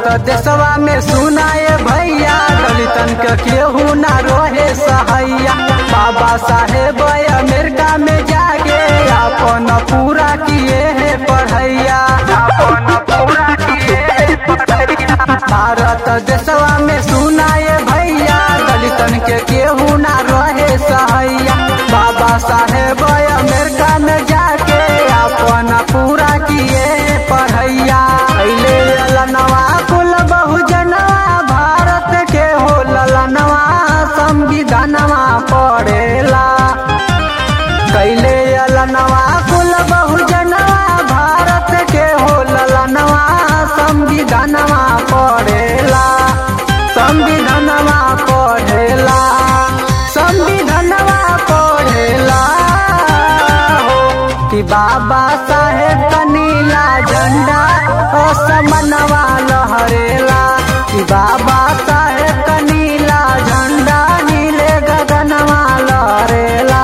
देशवा में सुनाए भैया दलितन के केहू ना रोहे सहैया बाबा साहेब अमेरिका में जाके अपन पूरा किए है पढ़ैया अपन पूरा किए है पढ़ैया भारत देशवा में सुनाए भैया दलितन के केहू ना रहे सहैया बाबा साहेब अमेरिका में जाके अपन पूरा किए पढ़ैया पहले ललनवा कुल बहुजनवा भारत के हो ललनवा संविधानवा पढ़ेला कैले अलनवा कुल बहुजनवा भारत के हो ललनवा संविधानवा पढ़ेला संविधानवा पढ़ेला संविधानवा पढ़ेला हो कि बाबा साहेब का नीला झंडा असमनवा लहरेला कि बाबा साहेब का नीला झंडा नीले गगनवा लहरेला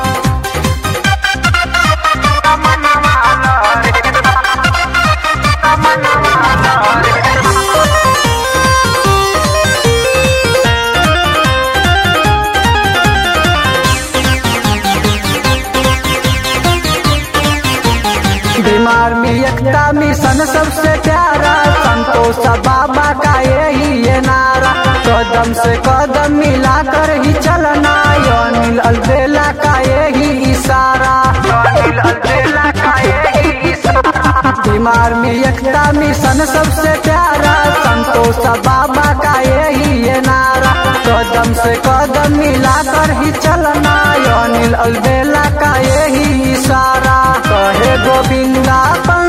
बीमार में एकता मिशन सबसे प्यारा संतोष बाबा का यही ये नारा कदम से कदम मिलाकर ही चलना अनिल अलबेला का यही इशारा अनिल अलबेला का यही इशारा बीमार में एकता मिशन सबसे प्यारा संतोष बाबा का यही ये नारा कदम से कदम मिलाकर ही चलना अनिल अलबेला का यही इशारा कहे गोविंदा